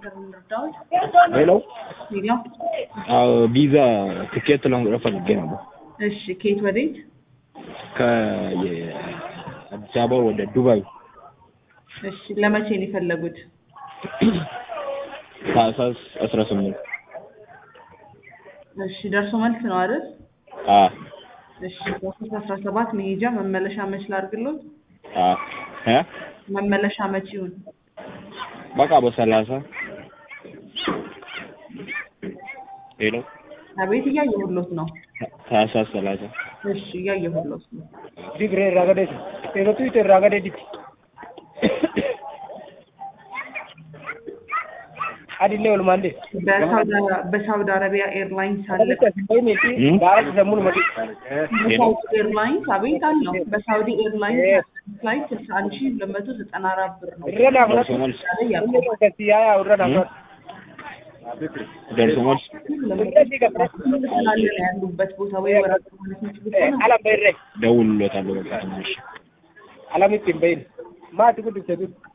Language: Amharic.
ነበር የምንረዳውት። ሄሎ ሄሎ አዎ ቪዛ ትኬት ለመቁረጥ ፈልጌ ነበር እሺ፣ ከየት ወዴት? ከአዲስ አበባ ወደ ዱባይ እሺ፣ ለመቼ ነው የፈለጉት? ታህሳስ አስራ ስምንት እሺ፣ ደርሶ መልስ ነው አይደል? አ እሺ፣ ታህሳስ አስራ ሰባት መሄጃ መመለሻ መች ላድርግሎት? አ እ መመለሻ መች ይሁን? በቃ በሰላሳ ሄሎ አቤት፣ እያየሁሎት ነው። ታህሳስ ሰላሳ እሺ፣ እያየሁሎት ነው። Digre ragade, pero tú te ragade dik. Adile ol mande. በሳውዲ- በሳውዲ አረቢያ ኤርላይንስ አለ። እም? ባረክ ዘሙን መዲ በሳውዲ ኤርላይንስ አቤት አለው። በሳውዲ ኤርላይንስ ፍላይት ስልሳ አንድ ሺህ ሁለት መቶ ዘጠና አራት ብር ነው። ረና ደርሶ መልስ ሁሉ ከሲያ ረና ደርሶ መልስ ስላለ ነው ያሉበት ቦታ ወይ ወራት ማለት የሚችሉ ከሆነ አላ በይረ ደውልሎታለሁ በቃ ትንሽ አላሚት በይን ማት ጉድ ተዱ